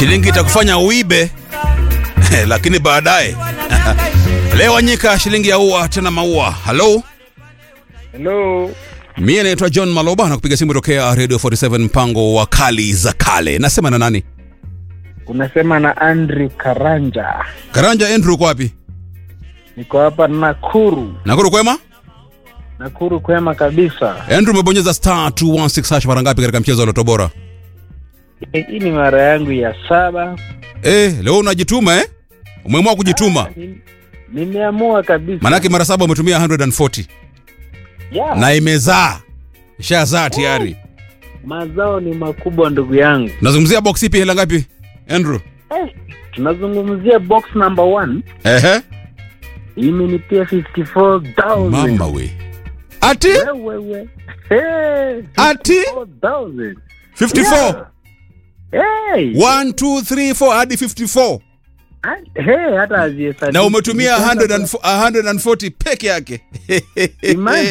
shilingi itakufanya uibe lakini baadaye leo Wanyika, shilingi ya ua tena maua. Halo, Hello. mie naitwa John Maloba na kupiga simu tokea Radio 47 mpango wa kali za kale. Nasema na nani? Unasema na Andrew Karanja. Karanja Andrew, uko wapi? Niko hapa Nakuru. Nakuru kwema? Nakuru kwema kabisa. Andrew, umebonyeza star 216 hash mara ngapi katika mchezo wa Loto Bora? Eh, Hii ni mara yangu ya saba. Eh, leo unajituma eh? Umeamua kujituma. Ni- Nimeamua kabisa. Manake mara saba umetumia 140 yeah. na imezaa. Ishazaa tayari. Mazao ni makubwa ndugu yangu. Nazungumzia box ipi hela ngapi? Andrew. Eh, tunazungumzia box number one. Ehe. Imenipia 54,000. Mama we. Ati Wewe we. Hey, Ati? 54,000. 54. Hey. 1 2 3 4 hadi 54. Ah, Hey, hata hazihesabii. Na umetumia Nitaanza 140 140 peke yake. Imagine.